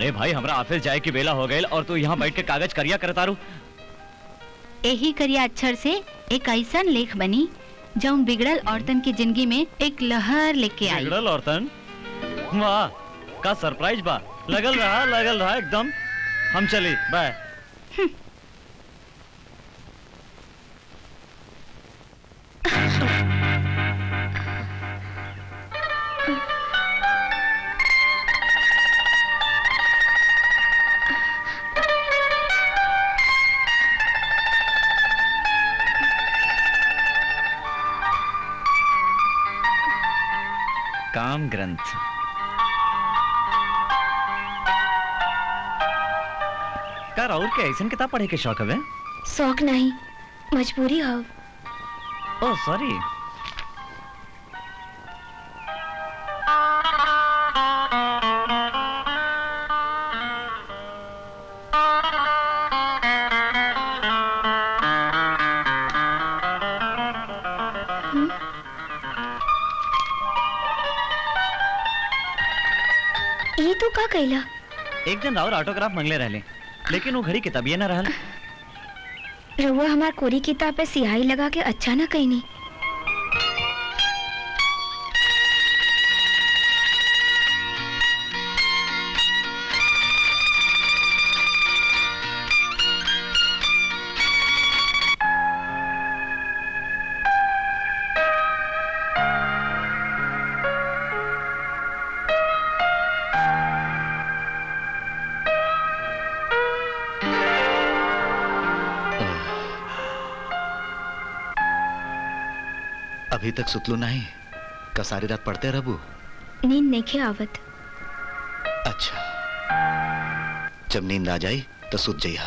अरे भाई हमरा ऑफिस जाए की बेला हो गई और तू यहाँ बैठ के कागज करिया करतारू यही करिया अक्षर से एक ऐसा लेख बनी जौन बिगड़ल औरतन की जिंदगी में एक लहर लेके आई बिगड़ल औरतन वाह का सरप्राइज बा लगल रहा लगल रहा एकदम हम चली बाय काम ग्रंथ का राउर के ऐसन किताब पढ़े के शौक हवे शौक नहीं मजबूरी हो ओह सॉरी ये तो का कहला एक दिन राउर ऑटोग्राफ मंगले रहले लेकिन वो घड़ी किताबिए ना रहल रउआ हमार कोरी किताब पे सिहाई लगा के अच्छा ना कहनी अभी तक सुतलू नहीं का सारी रात पढ़ते रहबू नींद नहीं आवत अच्छा जब नींद आ जाई तो सुत जइहा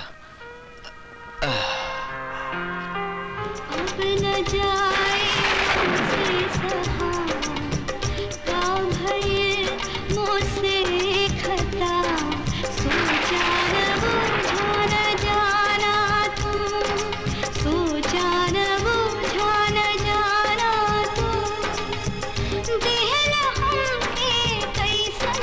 अब न जाए मुझसे सहा का भय मुझसे खता सोचा न बूझा न जाना तुम सोचा न बूझा न जाना तुम दिल हमके कैसन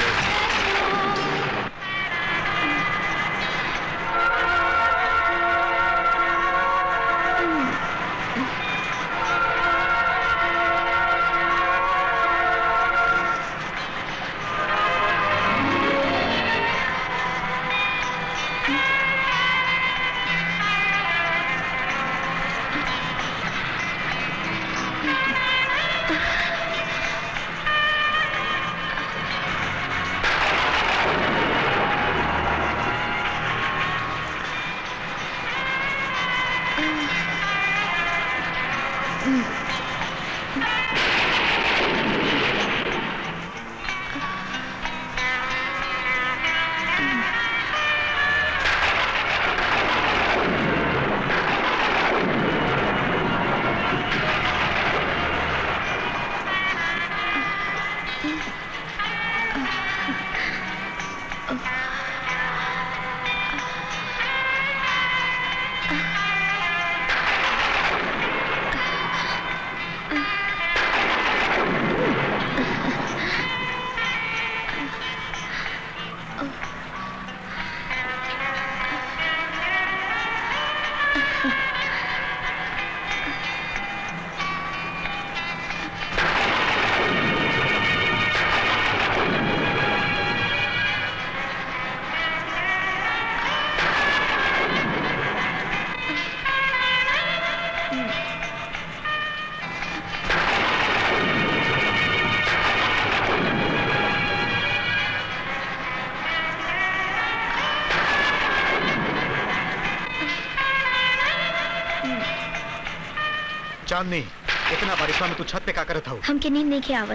चांदनी इतना बारिशवा में तू छत पे का करत हूँ हमके नींद नहीं आवत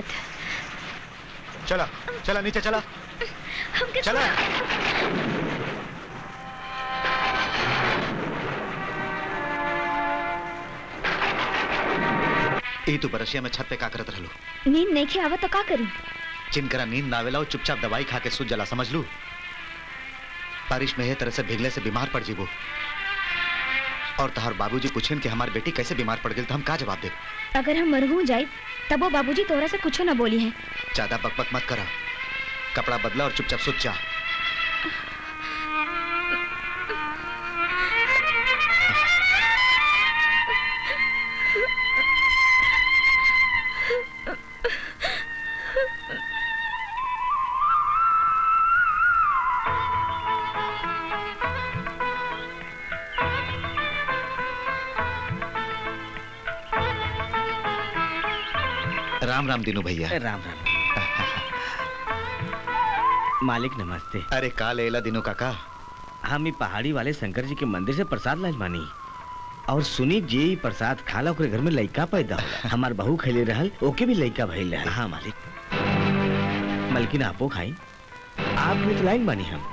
चला चला नीचे चला हमके चला ई तू बरसिया में छत पे का करत रहलू नींद नहीं आवत तो का करी जिनकरा नींद ना आवेला वो चुपचाप दवाई खा के सूझ जला समझ लू बारिश में है तरह से भीगले से बीमार पड़ जीबो और तहार बाबूजी पूछेन कि हमार बेटी कैसे बीमार पड़ गई तो हम का जवाब दे अगर हम मरहू जाए तब वो बाबूजी तोरा से कुछ ना बोली है ज्यादा बकबक मत करा कपड़ा बदला और चुपचाप सुत जा राम राम दिनू भैया राम राम मालिक नमस्ते अरे का लेला दिनू काका हम ई पहाड़ी वाले शंकर जी के मंदिर से प्रसाद लाज बानी और सुनी जे ई प्रसाद खाला ओकरे घर में लइका पैदा होला हमार बहू खैले रहल ओके भी लइका भइल रहल हाँ मालिक मलकिन आपो खाई आप भी तो लाइन बानी हम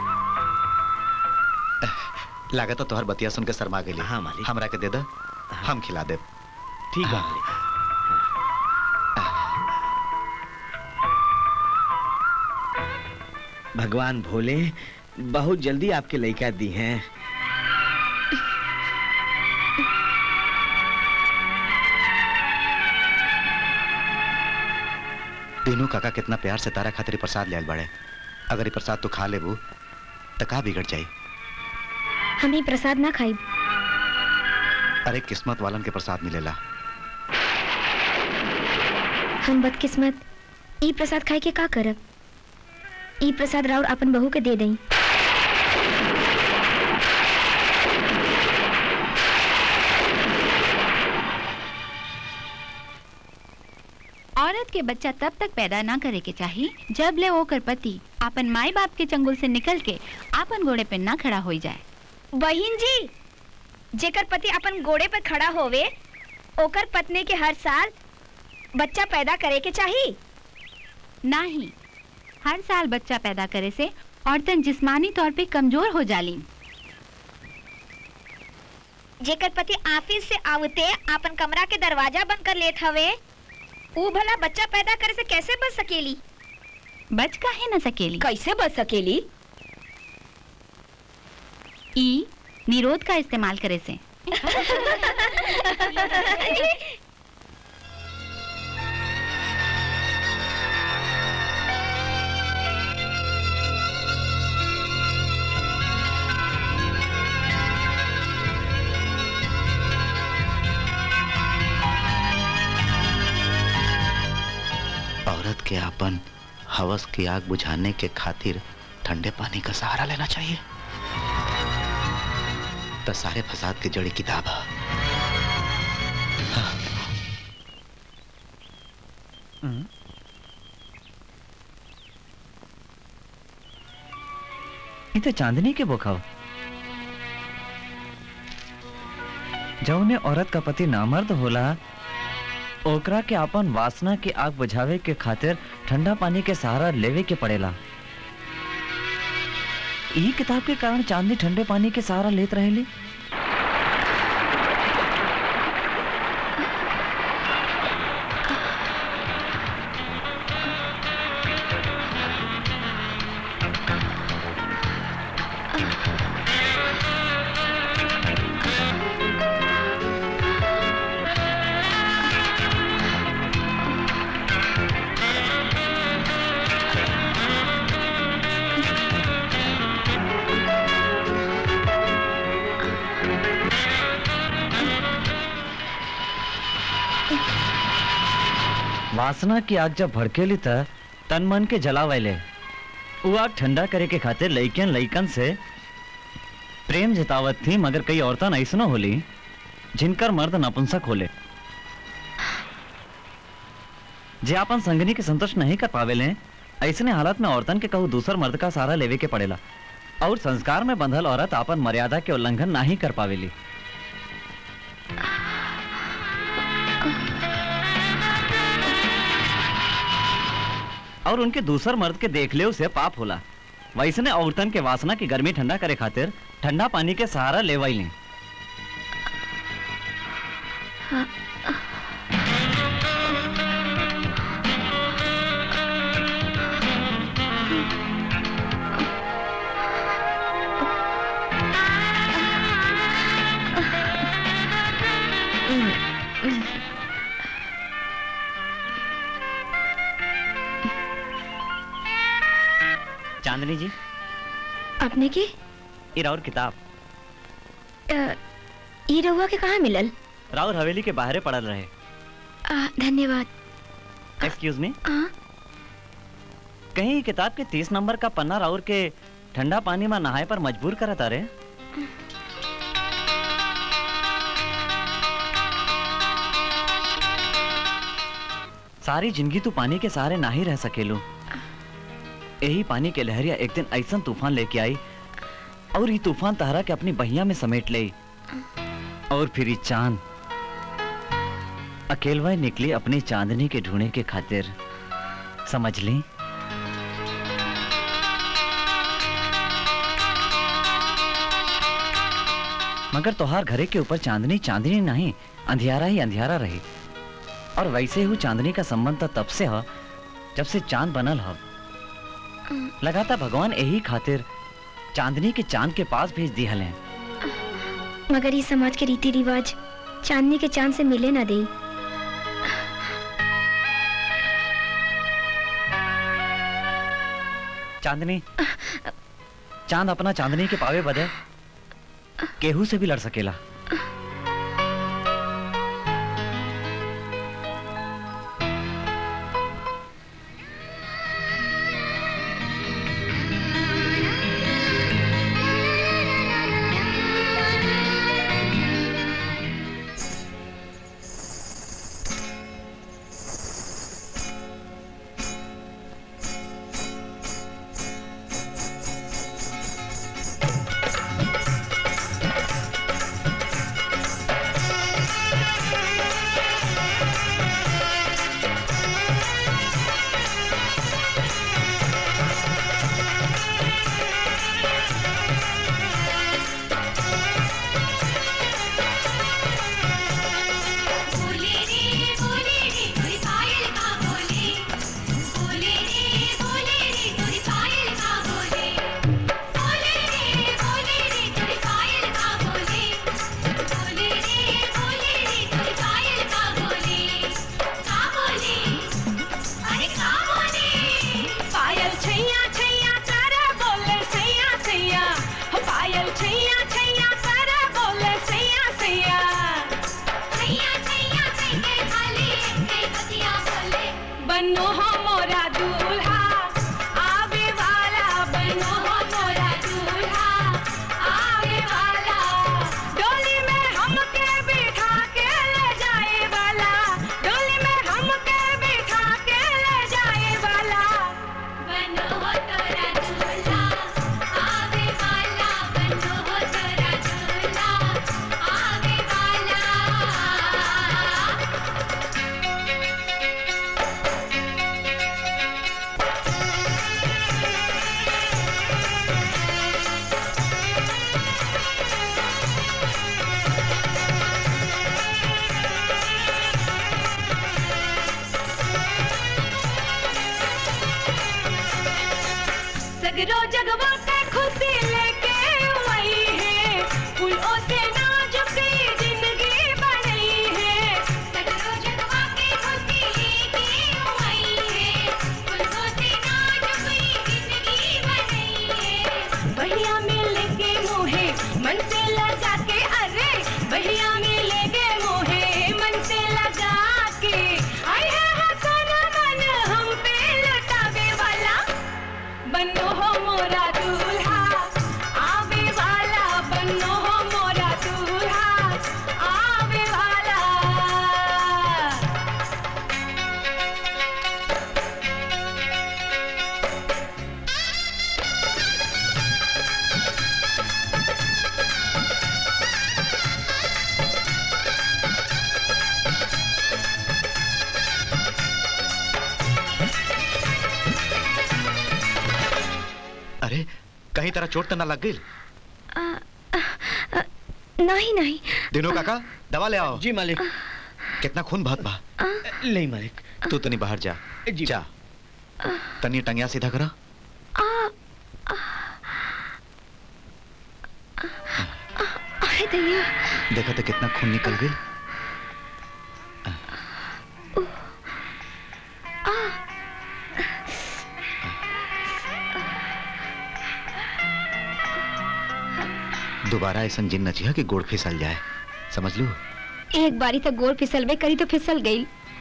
लागत तोहर बतिया सुन के शर्मा गेली हाँ, मालिक। हमरा के दे दे हम खिला देब ठीक बा मालिक भगवान भोले बहुत जल्दी आपके लइका दी हैं दिनू काका कितना प्यार से तारा खातिर ई प्रसाद ले आइल बाड़े अगर ई प्रसाद तू खा लेबू त का बिगड़ जाई हम ही प्रसाद ना खाई अरे किस्मत वालन के प्रसाद मिलेला हम बदकिस्मत ई प्रसाद खाए के का करब ई प्रसाद राउर अपन बहू के दे दई औरत के बच्चा तब तक पैदा ना करे के चाहिए जब ले ओकर पति अपन माई बाप के चंगुल से निकल के अपन घोड़े पे ना खड़ा हो जाए बहिन जी जेकर पति अपन घोड़े पर खड़ा होवे ओकर पत्नी के हर साल बच्चा पैदा करे के चाहिए ना ही हर साल बच्चा पैदा करे से औरतन जिस्मानी तौर पे कमजोर हो जाली जेकर पति ऑफिस से आवते अपन कमरा के दरवाजा बंद कर लेत हवे ऊ भला बच्चा पैदा करे से कैसे बच सकेली बच काहे न सकेली कैसे बच सकेली ई निरोध का इस्तेमाल करे से औरत के अपन हवस की आग बुझाने के खातिर ठंडे पानी का सहारा लेना चाहिए तो सारे फसाद की जड़ी किताब है ये तो चांदनी के बोखाव जौने औरत का पति नामर्द होला ओकरा के अपन वासना की आग बुझावे के खातिर ठंडा पानी के सहारा लेवे के पड़ेला ई किताब के कारण चांदनी ठंडे पानी के सहारा लेत रहेली वासना की आग जब भड़केली त तन मन के जलावेले वो आग ठंडा करे के खातिर लइकन लइकन से प्रेम जतावत थी मगर कई औरतन ऐसनो होली जिनकर मर्द नपुंसक होले जे अपन संगनी के संतुष्ट नहीं कर पावेले ऐसने हालत में औरतन के कहू दूसर मर्द का सहारा लेवे के पड़ेला और संस्कार में बंधल औरत अपन मर्यादा के उल्लंघन नहीं कर पावेली और उनके दूसर मर्द के देख ले उसे पाप होला वैसने औरतन के वासना की गर्मी ठंडा करे खातिर ठंडा पानी के सहारा लेवाई लें चांदनी जी अपने की ये राउर किताब अ, ई रहुआ के कहाँ मिलल राउर हवेली के बाहरे पड़ल रहे आ, धन्यवाद एक्सक्यूज मी आ, कहीं किताब के तीस नंबर का पन्ना राउर के ठंडा पानी में नहाए पर मजबूर करत अरे सारी जिंदगी तू पानी के सहारे ना ही रह सकेलू यही पानी के लहरिया एक दिन ऐसा तूफान लेके आई और ये तूफान तहरा के अपनी बहिया में समेट ले और फिर ये चांद अकेलवा निकली अपनी चांदनी के ढूंढने के खातिर समझ ली मगर तोहार घरे के ऊपर चांदनी चांदनी नहीं अंधियारा ही अंधियारा रही और वैसे ही चांदनी का संबंध तो तब से ह जब से चांद बनल ह लगाता भगवान यही खातिर चांदनी के चांद के पास भेज दिहल हैं मगर ये समाज के रीति रिवाज चांदनी के चांद से मिले ना दे चांदनी चांद अपना चांदनी के पावे बदे केहू से भी लड़ सकेला बोले रे बोले रे तोरी पायल का बोले बोले रे बोले रे तोरी पायल का बोले बोले रे बोले रे तोरी पायल का बोले बोले रे बोले रे तोरी पायल का बोले का बोले अरे का बोले पायल छैया छैया तारा बोले सैया सैया हो पायल छैया छैया तारा बोले सैया सैया छैया छैया छैके खाली के बतिया बोले बनो हो मोरा दूल्हा आवे वाला बनो हो मोरा दूल्हा आवे वाला डोली में हमके बिठा के ले जाए वाला डोली में हमके बिठा के ले जाए वाला बनो हो तोरा दूल्हा आवे वाला बनो हो तोरा दूल्हा आवे वाला सगरो जगवा के खुशी लेके आई है फूलों से नाजुकी जिंदगी बनी है सगरो जगवा के खुशी लेके आई है फूलों से नाजुकी जिंदगी बनाई है भैया मिल के मोहे मन से लगा के अरे भैया मिल के मोहे मन से लगा के आई है हसन मन हम पे लुटावे वाला बनो हो मोरा दूल्हा आवे वाला बनो हो मोरा दूल्हा आवे वाला अरे कहीं तरह चोट तो ना लग गई नहीं नहीं दिनों काका दवा ले आओ जी मालिक कितना खून बहत बा नहीं मालिक तू तनी बाहर जा जी। जा तनी टंगिया सीधा करा अरे दैया देखा तो कितना खून निकल गई दोबारा ऐसा जिन नचिया कि गोड़ फिसल जाए समझ लू एक बारी तो गोड़ फिसलवे करी तो फिसल गई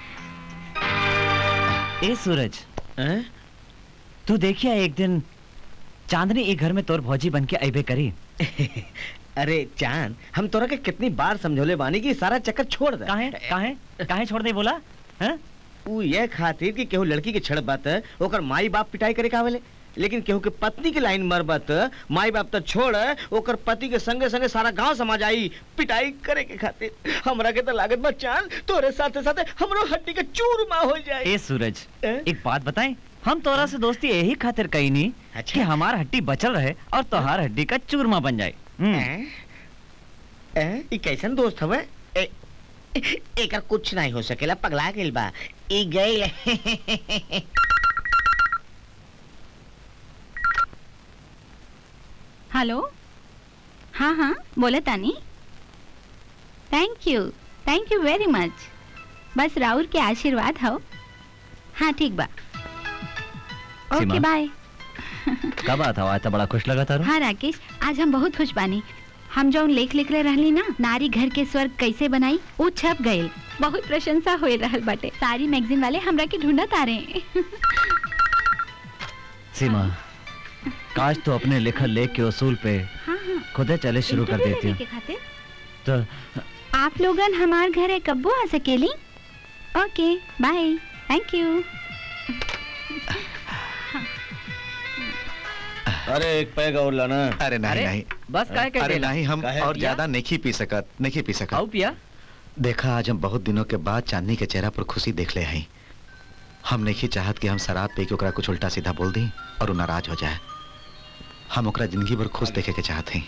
ए सूरज हैं? तू देखिया एक दिन चांदनी एक घर में तोर भौजी बन के अबे करी अरे चांद हम तोरा के कितनी बार समझौले बानी कि सारा चक्कर छोड़ दे काहे काहे काहे छोड़ दे बोला हैं उ ये खातिर कि केहू लड़की के छड़ बात ओकर माई बाप पिटाई करे का आवेले लेकिन केहू के पत्नी के लाइन मरबत माई बाप तो छोड़ ओकर पति के संगे संगे सारा गांव समाज आई पिटाई करे के खातिर हमरा के तो लागत बा चांद तोरे साथे साथे हमरो हड्डी के चूरमा हो जाए ए सूरज ए? एक बात बताएं हम तोरा से दोस्ती यही खातिर कही नहीं अच्छा। कि हमार हड्डी बचल रहे और तोहार हड्डी का चूरमा बन जाए हम्म। हैं? हैं? ई कैसन दोस्त हवे ए एकर कुछ नहीं हो सकेला पगला गेल बा ई गई हेलो हाँ हाँ बोले तानी thank you thank you very much बस राहुल के आशीर्वाद हो हाँ ठीक बा ओके सीमा। बाय कब आता हुआ था बड़ा खुश लगा तारू हाँ राकेश आज हम बहुत खुश बानी हम जौन लेख लिखले रहली ना नारी घर के स्वर्ग कैसे बनाई वो छप गए बहुत प्रशंसा हो रहल बाटे सारी मैगजीन वाले हमरा के ढूंढत आ रहे हैं सीमा काश तो अपने लिखल लेख के उसूल पे हाँ हाँ खुदे चले शुरू कर इंटरव्यू देती लेने हूँ के खातिर तो आप लोगन हमार घरे कब्बो आ सकेली ओके बाय थैंक यू अरे एक पैग और लाना अरे नहीं अरे, नहीं बस काहे के अरे देला? नहीं हम काहे? और पिया? ज्यादा नहीं पी सकत नहीं पी सकत आओ पिया देखा आज हम बहुत दिनों के बाद चांदनी के चेहरा पर खुशी देख ले हई हम नहीं चाहत कि हम शराब पी के ओकरा कुछ उल्टा सीधा बोल दी और उ नाराज हो जाए हम ओकरा जिंदगी भर खुश देखे के चाहत हई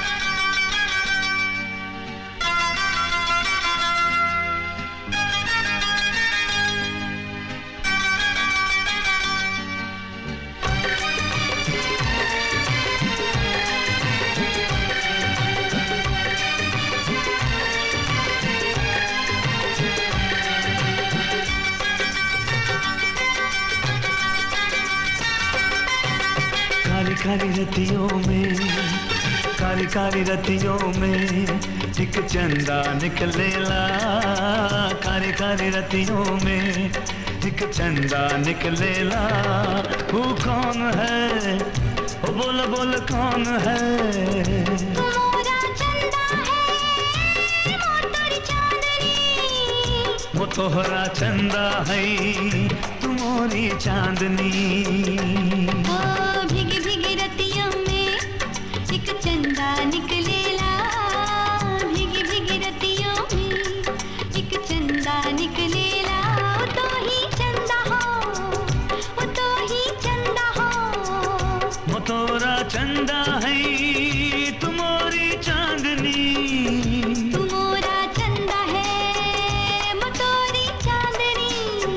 काली काली रतियों में काली काली रतियों में एक चंदा निकलेला काली काली रतियों में एक चंदा निकलेला वो कौन है वो बोल बोल कौन है मोरा चंदा है मोटर चांदनी वो तोहरा चंदा है तुम्हारी चांदनी ओ भीगी भीगी रतियों में एक चंदा निकलेला भीगी भीगी रतियों में एक चंदा निकलेला ओ तो ही चंदा हो ओ तो ही चंदा हो वो तोरा चंदा है तुम्हारी चांदनी तू मोरा चंदा है मोतोरी चांदनी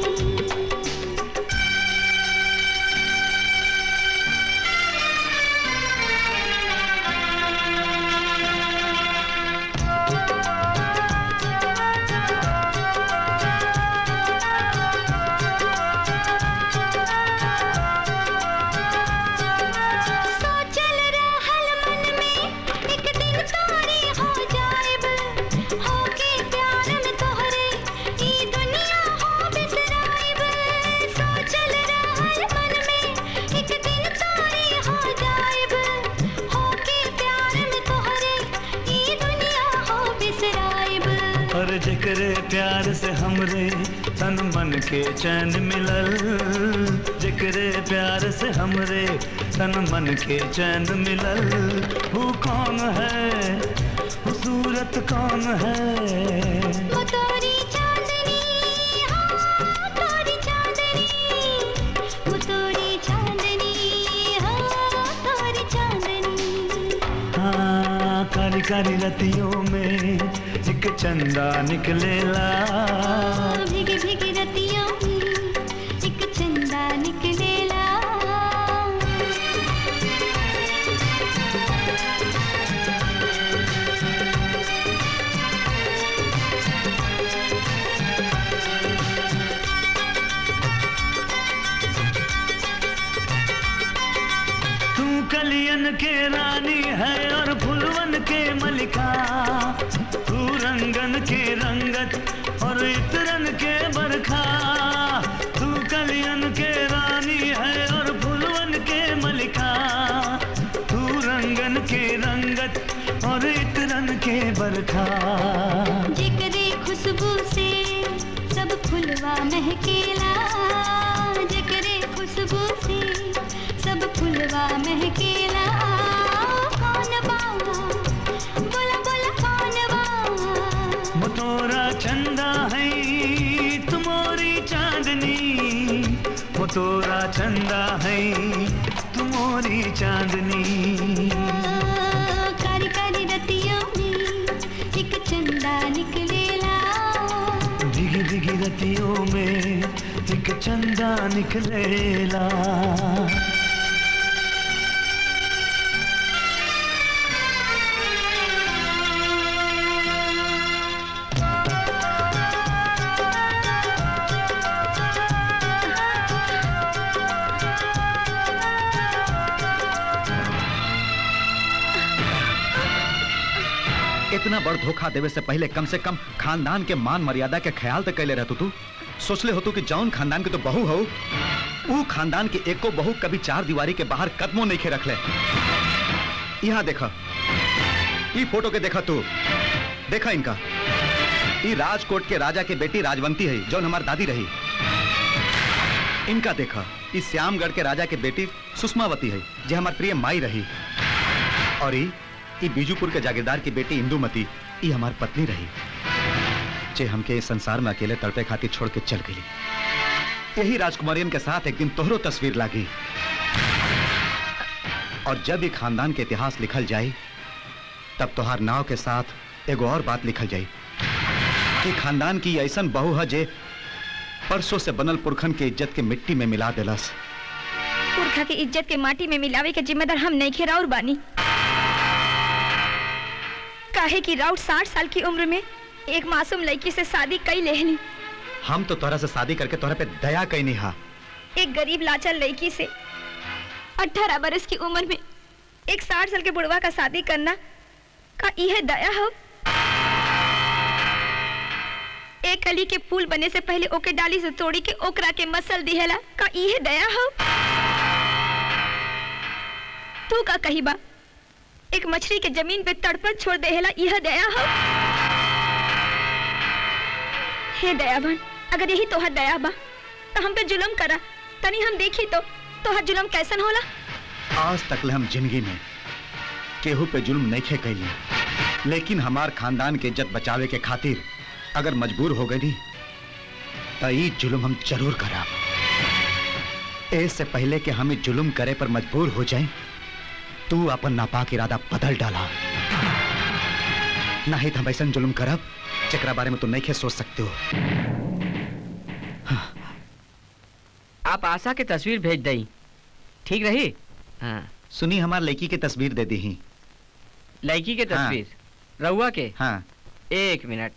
सोचल रहल मन में एक दिन तोरी हो जाएब होके प्यार में तोहरे ई दुनिया हो बिसराएब सोचल रहल मन में एक दिन तोरी हो जाएब होके प्यार में तोहरे ई दुनिया हो बिसराएब और जकरे प्यार से हमरे तन मन के चैन मिलल जकरे प्यार से हमरे तन मन के चैन मिलल वो कौन है वो सूरत कौन है मोतोरी चांदनी हाँ तोरी चांदनी मोतोरी चांदनी हाँ तोरी चांदनी हाँ काली काली रतियों में एक चंदा निकलेला भीगी भीगी रतियों में एक चंदा निकलेला तू कलियन के रानी है और फुलवन के मलिका तू रंगन के रंगत और इतरन के बरखा तू कलियन के रानी है और फुलवन के मलिका तू रंगन के रंगत और इतरन के बरखा जिक्रे खुशबू से सब फूल फुलवा महकेला जकरे खुशबू से सब फुलवा महकेला कौन बा बोला बोला कौन बा मोतोरा चंदा है तुम्हारी चांदनी मोतोरा चंदा है तुम्हारी चांदनी कारी कारी रतियों में एक चंदा निकलेला दिगी दिगी रतियों में एक चंदा निकलेला इतना बड़ धोखा देवे से पहले कम से कम खानदान के मान मर्यादा के ख्याल तो कैले रहतू तू सोचले होतू कि जौन खानदान के तो बहू हो ऊ खानदान के एको बहू कभी चार दीवारी के बाहर कदमों नहीं खे रखले यहाँ देखा ई फोटो के देखा तू देखा इनका ई राजकोट के राजा के बेटी राजवंती है जौन हमार दादी रही इनका देखा ई श्यामगढ़ के राजा के बेटी सुषमावती है जे हमार प्रिय माई रही और ई ई बीजूपुर के जागीरदार की बेटी इंदुमती ई हमार पत्नी रही जे हमके इस संसार में अकेले तड़पे खातिर छोड़ के चल गई यही राजकुमारियन के साथ एक दिन तोहरो तस्वीर लागी और जब ये खानदान के इतिहास लिखल जाए तब तोहार नाव के साथ एगो और बात लिखल जाए कि खानदान की ऐसन बहू है जे परसों से बनल पुरखन के इज्जत के मिट्टी में मिला देलस पुरखा की इज्जत के माटी में मिलावे के जिम्मेदार हम नहीं खे राउर बानी काहे कि राउर साठ साल की उम्र में एक मासूम लड़की से शादी कई लेहनी हम तो तोरा से शादी करके तोरा पे दया कई नहीं हा एक गरीब लाचार लड़की से अठारह बरस की उम्र में एक साठ साल के बुढ़वा का शादी करना का यह दया हो एक कली के फूल बने से पहले ओके डाली से तोड़ी के ओकरा के मसल दिहेला का यह दया हो तू का कही बा एक मछली के जमीन पे तड़पत छोड़ देहेला यह दया हो हे दयावान अगर यही तोहर दया बा तो हम पे जुल्म करा तनी हम देखी तो तोहर जुल्म कैसन होला आज तक हम जिंदगी में केहू पे जुल्म नहीं खे कैली लेकिन हमार खानदान के इज्जत बचावे के खातिर अगर मजबूर हो गई तो ई जुल्म हम जरूर करब इससे पहले कि हम ई जुल्म करे पर मजबूर हो जाए तू अपन नापाक इरादा बदल डाला नहीं तो हम ऐसा जुल्म करब जकरा बारे में तू नहीं खे सोच सकते हो आप आशा के तस्वीर भेज दई ठीक रही हाँ सुनी हमार लड़की की तस्वीर दे दी ही लड़की के हाँ। तस्वीर रहुआ के हाँ एक मिनट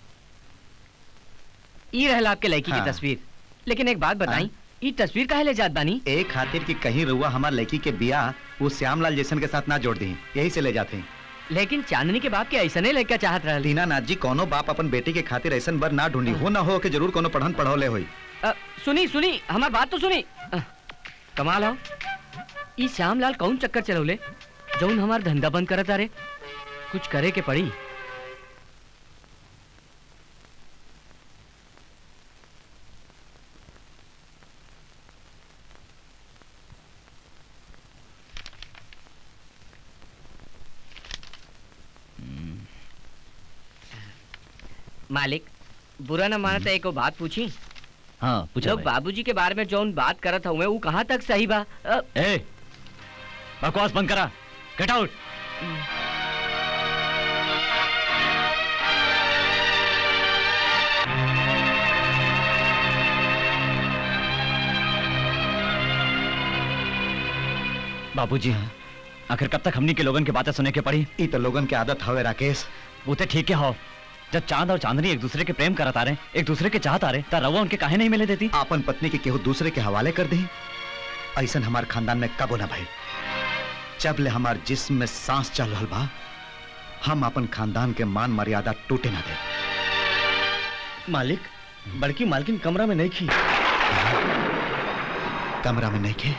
ई रहल आपके लड़की हाँ। की तस्वीर लेकिन एक बात बताई हाँ। ई तस्वीर काहे ले जात बानी एक खातिर की कहीं रुआ हमार लड़की के बियाह वो श्यामलाल जैसन के साथ ना जोड़ दी यही से ले जाते हैं लेकिन चांदनी के बाप के ऐसा नहीं लड़का चाहत रहल दीनानाथ जी कोनो बाप अपन बेटी के खातिर ऐसन बर ना ढूंढी हो ना हो कि जरूर कोनो पढ़न पढ़ौले होई अ, सुनी सुनी हमार बात तो सुनी अ, कमाल हो ई श्यामलाल कौन चक्कर चलौले जौन हमार धंधा बंद करत रे कुछ करे के पड़ी मालिक बुरा न माना तो एको बात पूछी हाँ पूछा लोग बाबूजी के बारे में जौन बात करत हुए वो कहाँ तक सही बा अ, ए बकवास बंद करा गेट आउट बाबूजी आखिर कब तक हमनी के लोगन के बातें सुने के पड़ी ई तो लोगन के आदत हवे राकेश वो तो ठीक है हो जब चांद और चांदनी एक दूसरे के प्रेम करत आ रहे एक दूसरे के चाहत आ रहे ता रवा उनके काहे नहीं मिले देती आपन पत्नी के केहू दूसरे के हवाले कर दी ऐसन हमार खानदान में कबो ना भाई जब ले हमार जिस्म में सांस चल रहल बा हम अपन खानदान के मान मर्यादा टूटे ना दे मालिक बड़की मालकिन कमरा में नहीं खी कमरा में नहीं खे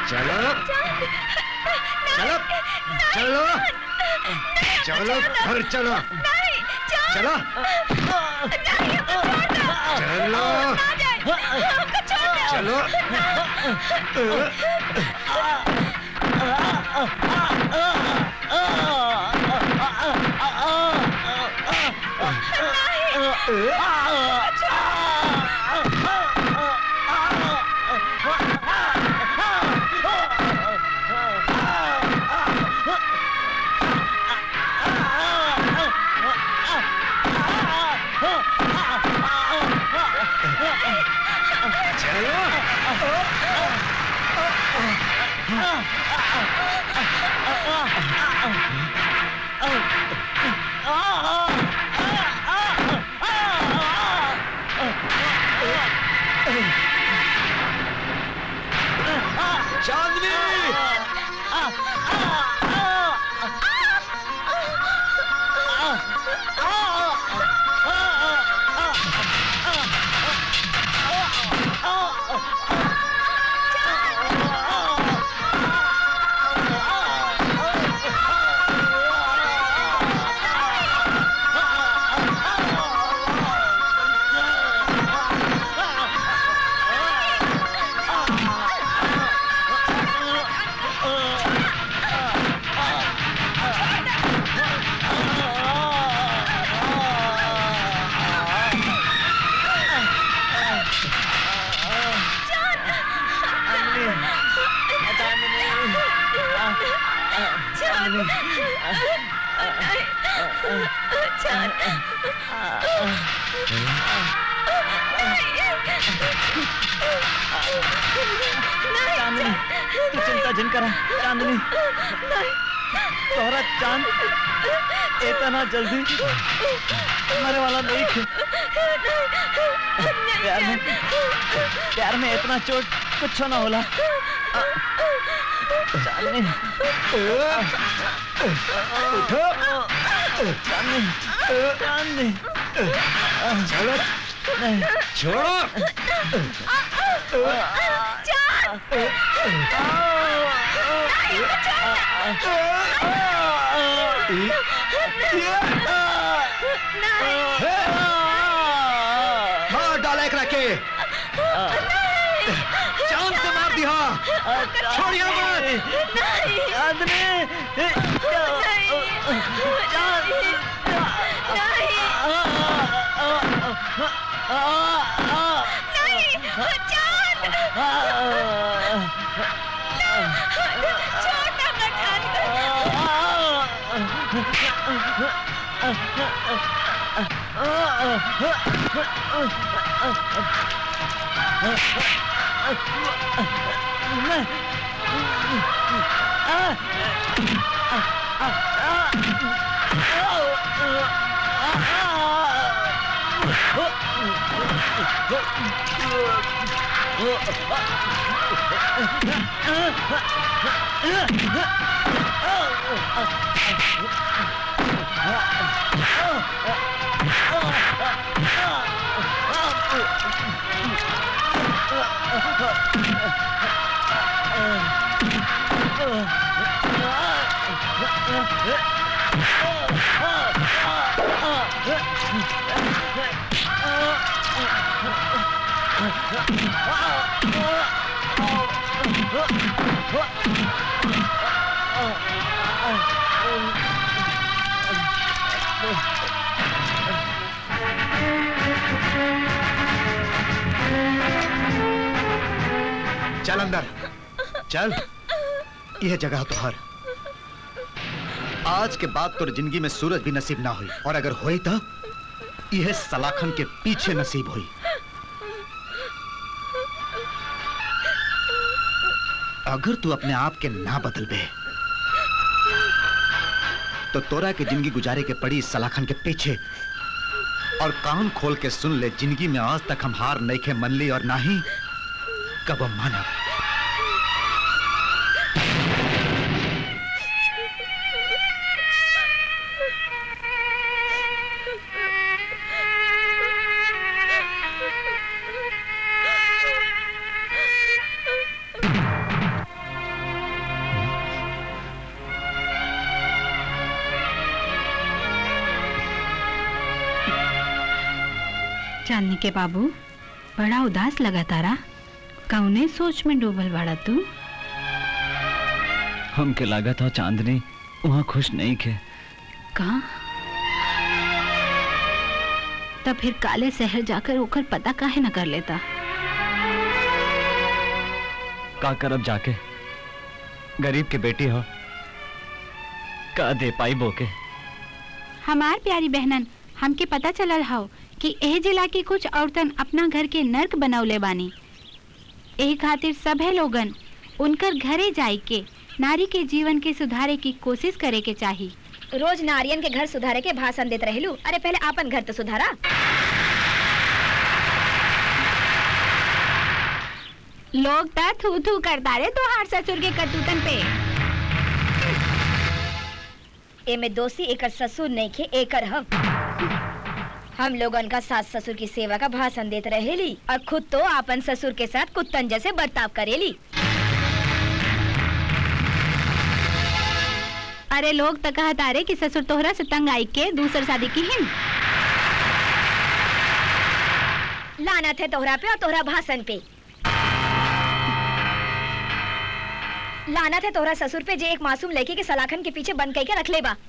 चलो चलो चलो चलो घर चलो चलो चलो चलो चांदनी चांदनी तू चिंता जिन करा चांदनी तोहरा चांद इतना जल्दी मरे वाला नहीं थे प्यार में प्यार में इतना चोट कुछ ना होला चांदनी उठो चांदनी चांदनी चलो नहीं छोड़ो मार डाला एक रखे चांद से मार दिया छोड़िया मत चांदनी चल अंदर चल यह जगह तुहार आज के बाद तोर जिंदगी में सूरज भी नसीब ना हुई और अगर हुई तो यह सलाखन के पीछे नसीब हुई अगर तू अपने आप के ना बदल बे तो तोरा के जिंदगी गुजारे के पड़ी इस सलाखन के पीछे और कान खोल के सुन ले जिंदगी में आज तक हम हार नहीं खे मन ली और ना ही कब मानव चांदनी के बाबू बड़ा उदास लगा तारा कौने सोच में डूबल बाड़ा तू हमके लगा था चांदनी वहाँ खुश नहीं खे कहा तब फिर काले शहर जाकर ओकर पता काहे न कर लेता का करब जाके गरीब के बेटी हो का दे पाई बोके हमार प्यारी बहनन हमके पता चलल हाउ कि एह जिला की कुछ औरतन अपना घर के नर्क बनौले बानी एही खातिर सभे लोगन उनकर घरे जाई के नारी के जीवन के सुधारे की कोशिश करे के चाही रोज नारियन के घर सुधारे के भाषण देते रहलू अरे पहले आपन घर तो सुधारा लोग ता थू थू करता रे तोहार ससुर के करतूतन पे एमे दोषी एकर ससुर नहीं खे एकर हम हम लोगन का सास ससुर की सेवा का भाषण देते रहेली और खुद तो आपन ससुर के साथ कुत्तन जैसे बर्ताव करेली अरे लोग तो कहता रे कि ससुर तोहरा से तंग आई के दूसर शादी की हिम लानत है तोहरा पे और तोहरा भाषण पे लानत है तोहरा ससुर पे जे एक मासूम लड़की के सलाखन के पीछे बंद करके रख ले बा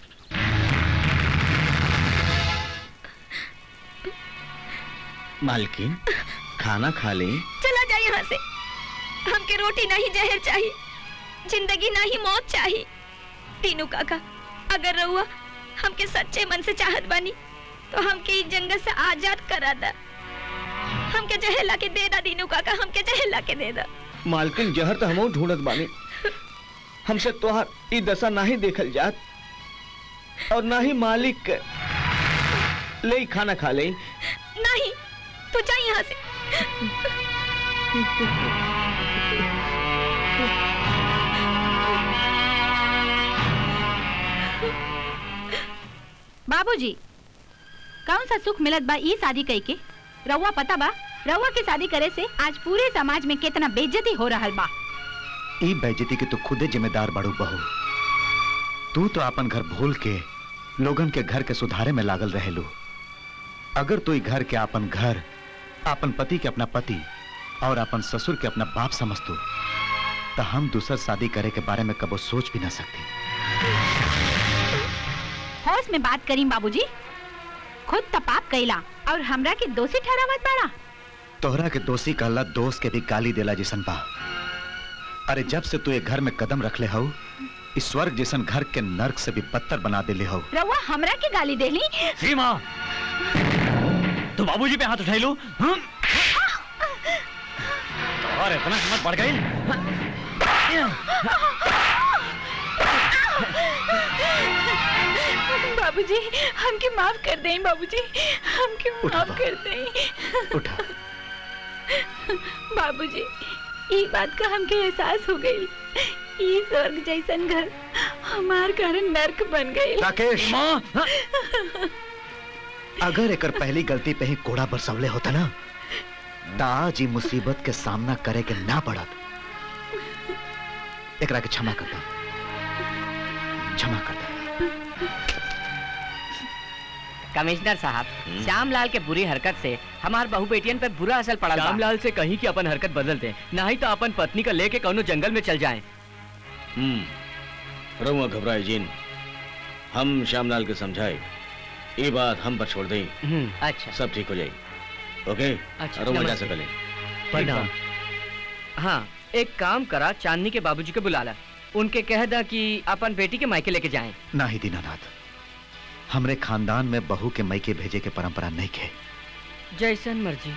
मालकिन खाना खा ले चला जाए यहाँ से हमके रोटी नहीं जहर चाहिए जिंदगी नहीं मौत चाहिए तीनू काका अगर रहुआ हमके सच्चे मन से चाहत बानी तो हमके इस जंगल से आजाद करा दा हमके जहर ला के दे दा दीनू काका हमके जहर ला के दे दा मालकिन जहर तो हमहू ढूंढत बानी हमसे तोहार ई दशा नहीं देखल जात और ना ही मालिक के ले ई खाना खा ले नहीं तू जा यहाँ से बाबूजी कौन सा सुख मिलत बा ई शादी कई के रउआ पता बा रउआ की शादी करे से आज पूरे समाज में कितना बेइज्जती हो रहल बा ई बेइज्जती के तो खुदे जिम्मेदार बड़ू बहू तू तो अपन घर भूल के लोगन के घर के सुधारे में लागल रहेलू अगर तू ई घर के अपन घर अपन पति के अपना पति और अपन ससुर के अपना बाप समझतू तो हम दूसर शादी करे के बारे में कबो सोच भी ना सकती होश में बात करी बाबूजी खुद तपाप कैला और हमरा के दोषी ठहरावत बाड़ा तोहरा के दोषी कहला दोस्त के भी गाली देला जैसन बा अरे जब से तू ये घर में कदम रखले हो इस स्वर्ग जैसन घर के नर्क से भी बदतर बना देले हो रउआ हमरा के गाली देली सीमा तू बाबूजी पे हाथ उठाई लू हम? और इतना हिम्मत बढ़ गई बाबूजी हमके माफ कर दें बाबूजी हमके उठा माफ बा। कर दें उठा बाबूजी ये बात का हमके एहसास हो गई ये स्वर्ग जैसन घर हमार घर नर्क बन गई राकेश माँ अगर एकर पहली गलती पे ही कोड़ा बरसवले होता ना ता आज ई मुसीबत के सामना करे के ना पड़त एकरा के क्षमा कर दो क्षमा कर दो कमिश्नर साहब श्यामलाल के बुरी हरकत से हमार बहू बेटियन पे बुरा असर पड़ा श्यामलाल से कहीं कि अपन हरकत बदल दे नहीं तो अपन पत्नी का लेके कौनो जंगल में चल जाए हम्म रहुआ घबराए जीन हम श्यामलाल के समझाए ये बात हम पर छोड़ दें अच्छा सब ठीक हो जाए ओके अच्छा, रहुआ जा नमस्ते। सकले प्रणाम हाँ एक काम करा चांदनी के बाबूजी को बुला ला उनके कह दा कि अपन बेटी के मायके लेके जाएं ना ही दीनानाथ हमरे खानदान में बहू के मैके भेजे के परंपरा नहीं खे जैसन मर्जी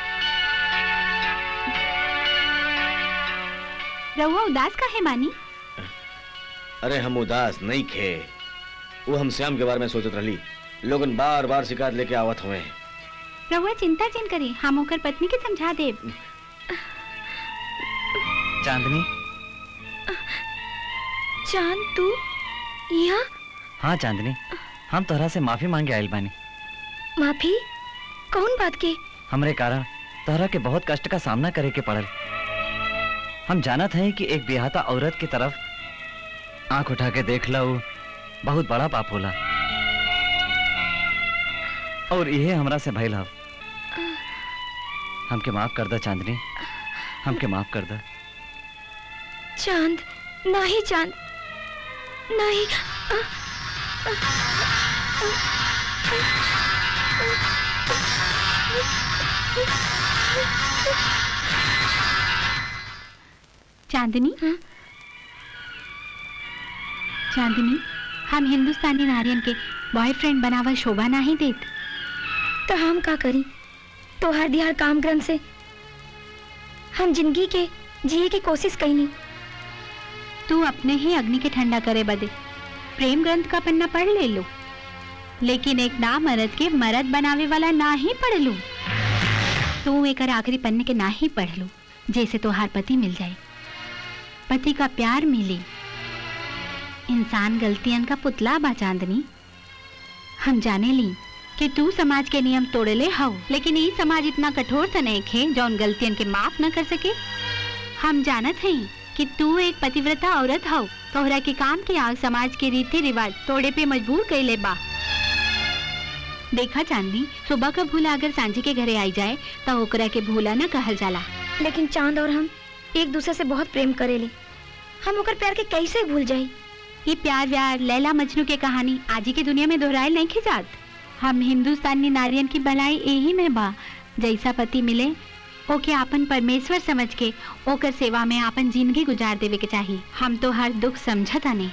रउआ उदास का है मानी अरे हम उदास नहीं खे वो हम श्याम के बारे में सोचत रही लोगन बार बार शिकायत लेके आवत हुए रउआ चिंता चिन करी हम ओकर पत्नी के समझा देब चांदनी चांद तू यहाँ हाँ चांदनी हम तोहरा से माफी मांगे आयल बानी माफी कौन बात के हमरे कारण तोहरा के बहुत कष्ट का सामना करे के पड़ल हम जानत हैं कि एक बिहाता औरत की तरफ आंख उठा के देख लो बहुत बड़ा पाप होला और इहे हमरा से भइल हव हमके माफ कर दा चांदनी हमके माफ कर दा चांद नहीं चांद नहीं चांदनी चांदनी हम हिंदुस्तानी नारियन के बॉयफ्रेंड बनावा शोभा नहीं देत तो हम का करी तोहर दिहार काम ग्रंथ से हम जिंदगी के जिए की कोशिश कईनी तू अपने ही अग्नि के ठंडा करे बदे प्रेम ग्रंथ का पन्ना पढ़ ले लो लेकिन एक ना मरद के मरद बनावे वाला ना ही पढ़ लू तू एक आखिरी पन्ने के ना ही पढ़ लू जैसे तोहार पति मिल जाए पति का प्यार मिले इंसान गलतियन का पुतला बा चांदनी हम जाने ली कि तू समाज के नियम तोड़े ले हव लेकिन ई समाज इतना कठोर त नहीं खे जौन गलतियन के माफ न कर सके हम जानत हई कि तू एक पतिव्रता औरत हव तोहरा के काम के आग समाज के रीति रिवाज तोड़े पे मजबूर कैले बा देखा चांदी सुबह का भूला अगर सांझी के घरे आई जाए तो ओकरा के भूला न कहल जाला लेकिन चांद और हम एक दूसरे से बहुत प्रेम करेले हम ओकर प्यार के कैसे भूल जाई ये प्यार व्यार लैला मजनू के कहानी आज ही के दुनिया में दोहराए नहीं खिजात हम हिंदुस्तानी नारियन की भलाई यही में बा जैसा पति मिले ओके आपन परमेश्वर समझ के ओकर सेवा में आपन जिंदगी गुजार देवे के चाहिए हम तो हर दुख समझता नहीं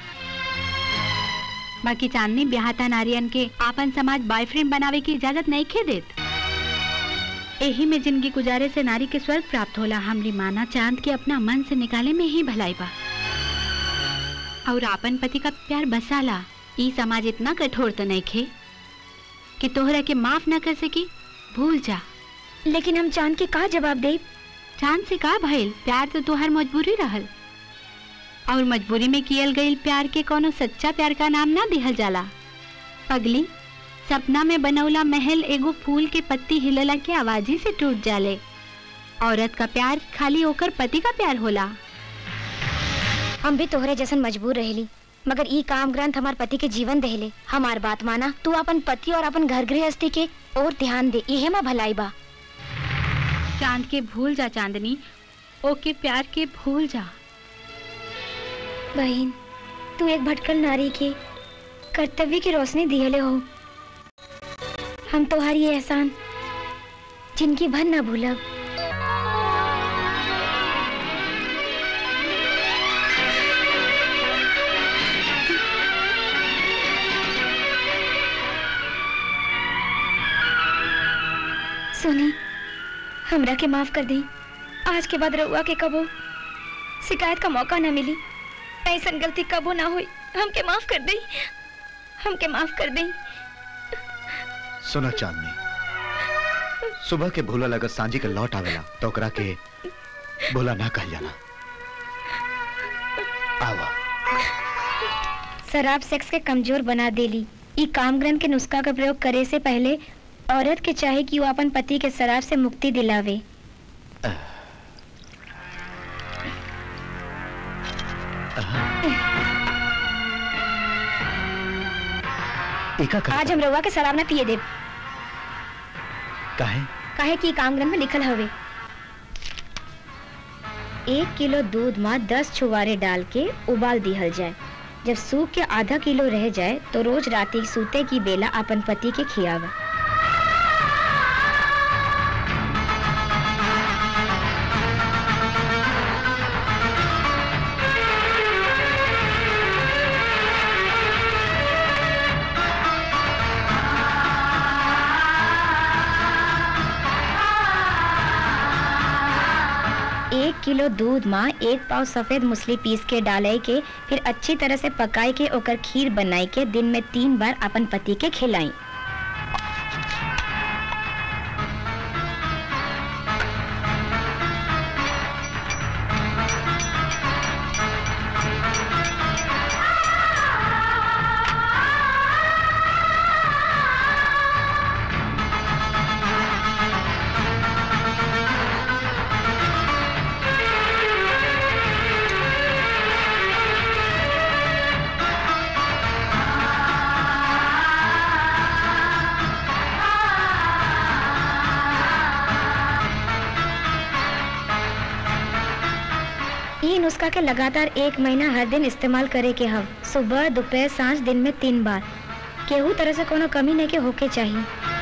बाकी चांदनी ब्याहता नारियन के आपन समाज बॉयफ्रेंड बनावे की इजाजत नहीं खे देत यही में जिंदगी गुजारे से नारी के स्वर्ग प्राप्त होला हमरी माना चांद के अपना मन से निकाले में ही भलाई बा और आपन पति का प्यार बसाला ई समाज इतना कठोर तो नहीं खे कि तोहरा के माफ न कर सकी भूल जा लेकिन हम चांद के का जवाब दे चांद से का भइल प्यार तो तोहर मजबूरी रहल और मजबूरी में कियल गईल प्यार के कोनो सच्चा प्यार का नाम ना दिहल जाला पगली सपना में बनौला महल एगो फूल के पत्ती हिलला के आवाजी से टूट जाले औरत का प्यार खाली ओकर पति का प्यार होला हम भी तोहरे जैसन मजबूर रहेली मगर ई काम ग्रंथ हमार पति के जीवन देहले हमार बात माना तू अपन पति और अपन घर गृहस्थी के और ध्यान दे इहे मा भलाई बा चांद के भूल जा चांदनी ओके प्यार के भूल जा बहन तू एक भटकल नारी के कर्तव्य की रोशनी दिहले हो हम तोहारी ये एहसान जिनकी भर ना भूलब सुनी हमरा के माफ कर दी आज के बाद रउआ के कबो शिकायत का मौका ना मिली ऐसन गलती कबो ना हुई हमके माफ कर दी हमके माफ कर दी सुना चांदनी सुबह के भूला लगत सांझी के लौट आवेला तो ओकरा के भूला ना कहल जाला आवा शराब सेक्स के कमजोर बना देली ई काम ग्रंथ के नुस्खा का प्रयोग करे से पहले औरत के चाहे कि वो अपन पति के शराब से मुक्ति दिलावे एका कर आज हम रउआ के शराब ना पिए देब काहे काहे कि ई काम ग्रंथ में लिखल हवे एक किलो दूध में दस छुवारे डाल के उबाल दिहल जाए जब सूख के आधा किलो रह जाए तो रोज राती सूते की बेला अपन पति के खियावा एक किलो दूध में एक पाव सफेद मूसली पीस के डाले के फिर अच्छी तरह से पकाई के ओकर खीर बनाई के दिन में तीन बार अपन पति के खिलाई ई नुस्खा के लगातार एक महीना हर दिन इस्तेमाल करे के हव सुबह दोपहर सांझ दिन में तीन बार केहू तरह से कोनो कमी नहीं के होके चाहिए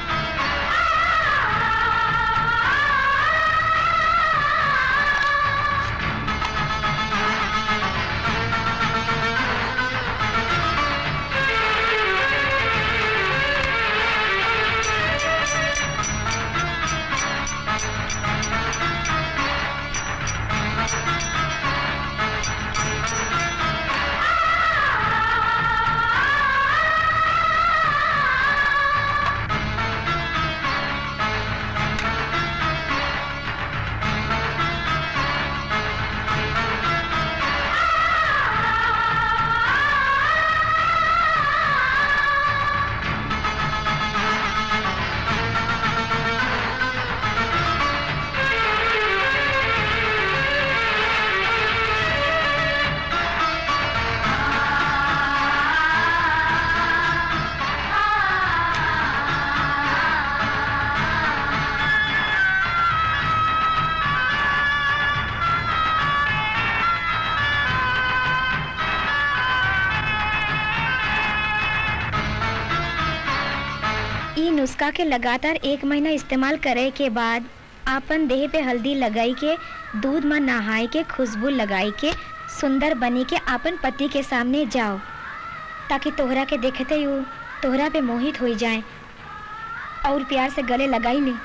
ई नुस्खा के लगातार एक महीना इस्तेमाल करे के बाद आपन देह पे हल्दी लगाई के दूध में नहाई के खुशबू लगाई के सुंदर बनी के आपन पति के सामने जाओ ताकि तोहरा के देखते ही वो तोहरा पे मोहित हो जाए और प्यार से गले लगाई ले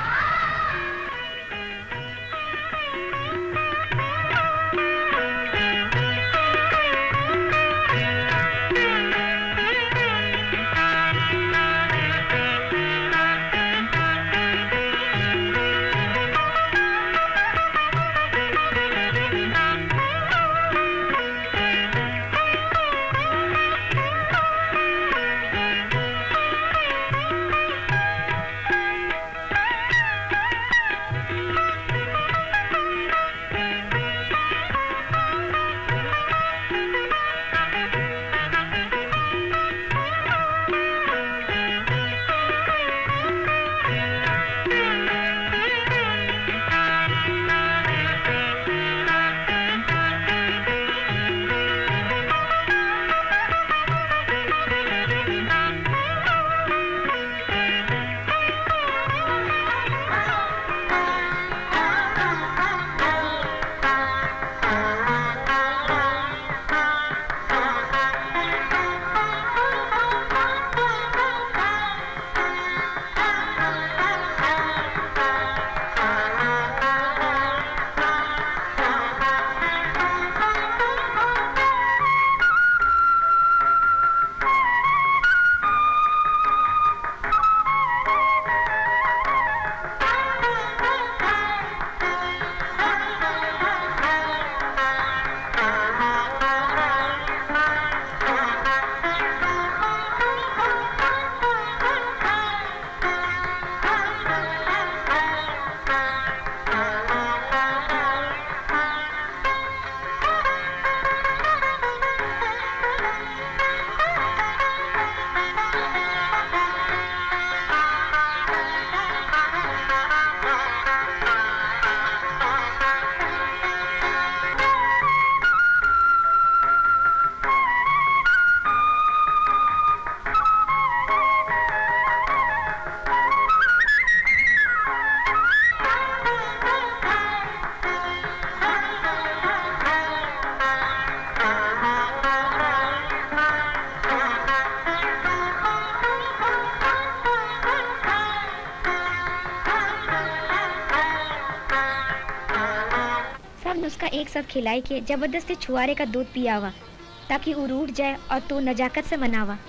सब नुस्खा एक साथ खिलाई के जबरदस्ती छुआरे का दूध पियावा ताकि वो रूठ जाए और तू नजाकत से मनावा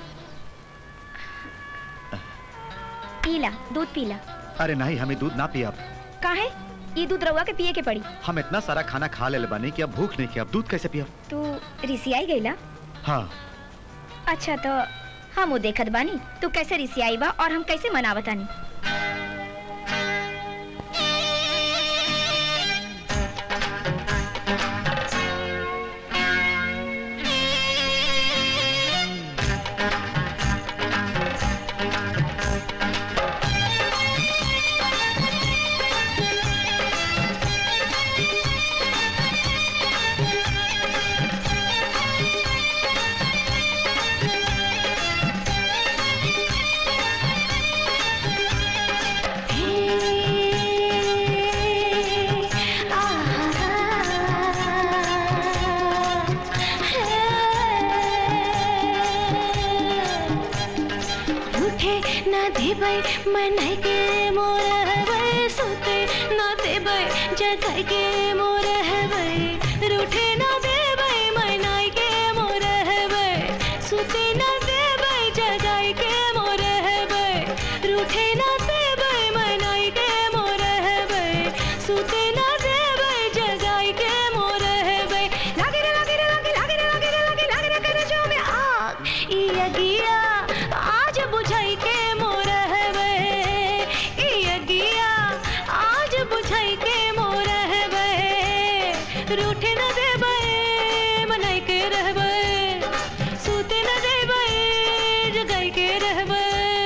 पीला दूध पीला अरे नहीं हमें दूध ना पिया अब काहे ये दूध रउआ के पिए के पड़ी हम इतना सारा खाना खा ले बानी कि अब भूख नहीं की अब दूध कैसे पिया तू रिसियाई गईला हाँ अच्छा तो हम वो देखत बानी तू कैसे रिसियाई बा और हम कैसे मनावतानी न देबै मनाई के मोर हबै सुते न देबै जगाई के मोर हबै रूठे न देबै मनाई के मोर हबै सुते न देबै जगाई के मोर हबै रूठे न देबै मनाई के मोर हबै सुते न देबै जगाई के मोर हबै लागे रे लागे रे लागे लागे रे लागे रे लागे लागे रे करे जो में आग ई अगिया आज बुझाई के मोर हबै ई अगिया आज बुझाई के मोर हबै रूठे न देबै मनाई के रहबै सुते न देबै जगाई के रहबै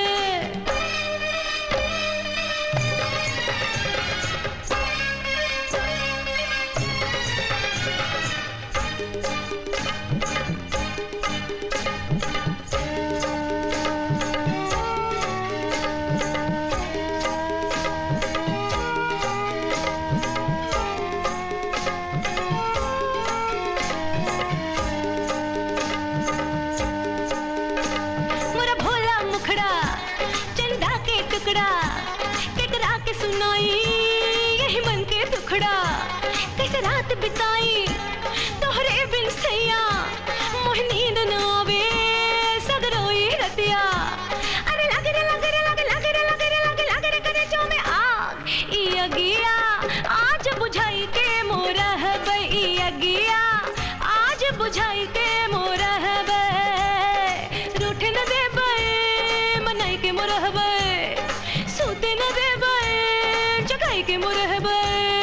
मोरा भोला मुखड़ा चंदा के टुकड़ा केकरा के सुनाई यही मन के दुखड़ा कैसे रात बिताई तोहरे बिन सैया मोह नींद न आवे सगरोई रतिया अरे लागे रे लागे रे लागे लागे रे लागे रे लागे लागे रे करे जो में आग ई अगिया आज बुझाई के मोरा हबै ई अगिया आज बुझाई के मोरा हबै रूठे न देबै मनाई के मोर हबै सुते न देबै जगाई के मोर हबै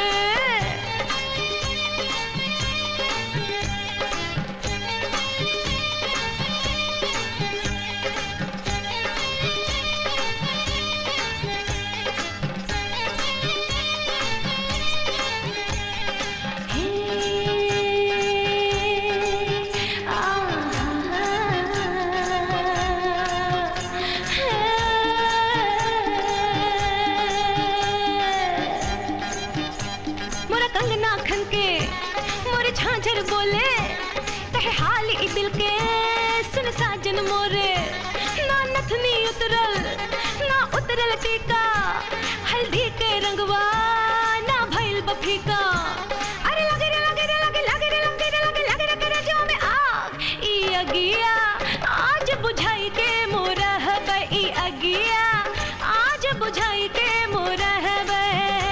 मोरा कंगना खन के मोरे झांझर बोले कहे हाल ई दिल के सुन साजन मोरे ना नथनी उतरल ना उतरल टीका हल्दी के रंगवा ना भइल बफीका अरे लगे रे लगे रे लगे लगे रे लगे रे लगे लगे रे करे जो में आग ई अगिया आज बुझाई के मोरा हबै ई अगिया आज बुझाई के मोरा हबै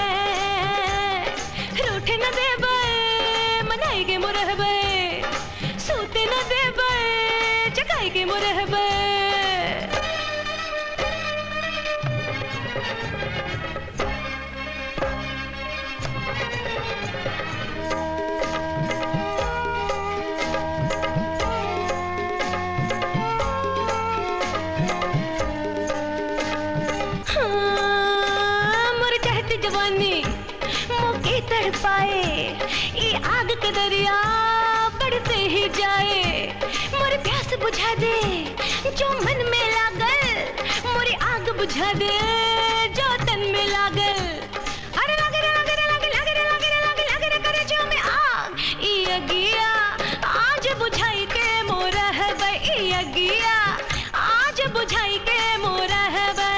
रूठे न देबै मनाई के मोर हबै सूते न देबै जगाई के मोर हबै हाँ, मोर चहत जवानी मोके तड़ पाए ये आग के दरिया बढ़ते ही जाए मोर प्यास बुझा दे जो मन में लागल मोरी आग बुझा दे जो तन में लागल अरे लागे रे लागे रे लागे लागे रे लागे रे लागे लागे रे करे जो में आग ई अगिया आज बुझाई के मोरा हबै ई अगिया आज बुझाई के मोरा हबै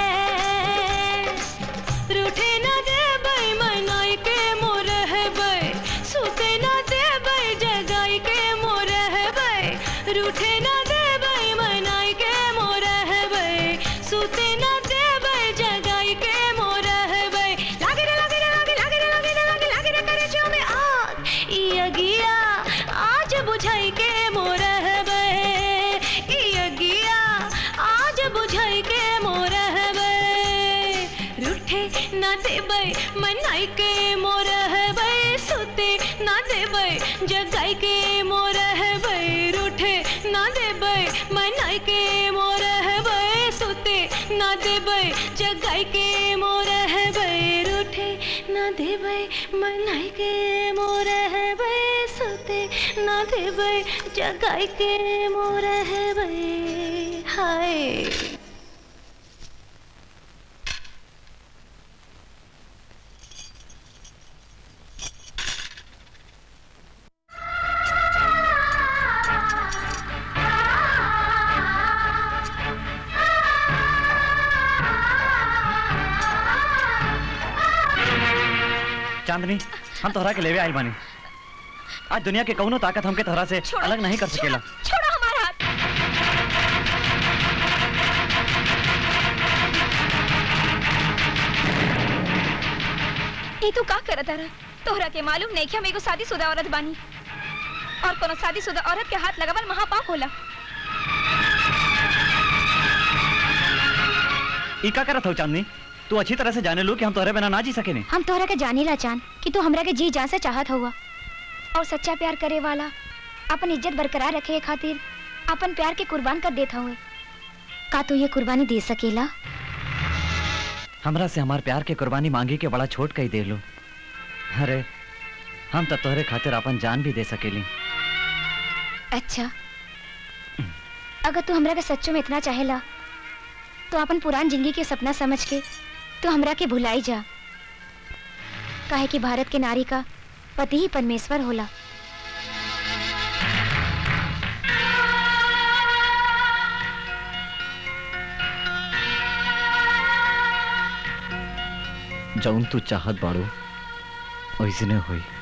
रूठे न देबै मनाई के मोर हबै सुते न देबै जगाई के मोर हबै रूठे न देबै मनाई के मोर हबै सुते न देबै जगाई के मोर हबै लागे रे लागे रे लागे लागे रे लागे रे लागे लागे रे करे जो में आग ई अगिया आज बुझाई के मोर हबै ई अगिया आज बुझाई के मोर हबै रूठे ना देबै मनाई के मोर हबै सुते ना देबै जगाई के मोर हबै रूठे ना देबै मनाई के मोर हबै सुते ना देबै जगाई के मोर हबै रूठे ना देबै मनाई के मोर हबै सुते ना देबै जगाई के मोर हबै हाय आ चांदनी हम तोहरा के लेवे आइल बानी आज दुनिया के कौनो ताकत हमके तोहरा से अलग नहीं कर सकेला छोड़ो हमारा हाथ ई तू का करत रहा तोहरा के मालूम नहीं कि हम एगो शादीशुदा औरत बानी और कोनो शादीशुदा औरत के हाथ लगावल महापाप होला ई का करत हो चांदनी तू अच्छी तरह से जाने लो कि हम तोहरे बिना ना जी सकेनी हम तोहरा के जानी ला चान कि तू हमरा के जी जान से चाहत हुआ और सच्चा प्यार करे वाला अपन इज्जत बरकरार रखे के खातिर अपन प्यार के कुर्बान कर देता हुए का तू ये कुर्बानी दे सकेला हमरा से हमार प्यार के कुर्बानी मांगी के बड़ा छोट कही दे लो अरे हम तो तोहरे खातिर अपन जान भी दे सकेली अच्छा अगर तू हमरा के सच्चो में इतना चाहेला तो अपन पुरान जिंदगी के सपना समझ के तू हमरा के भुलाई जा काहे कि भारत के नारी का पति ही परमेश्वर होला जौन तू चाहत बाड़ू वैसने होई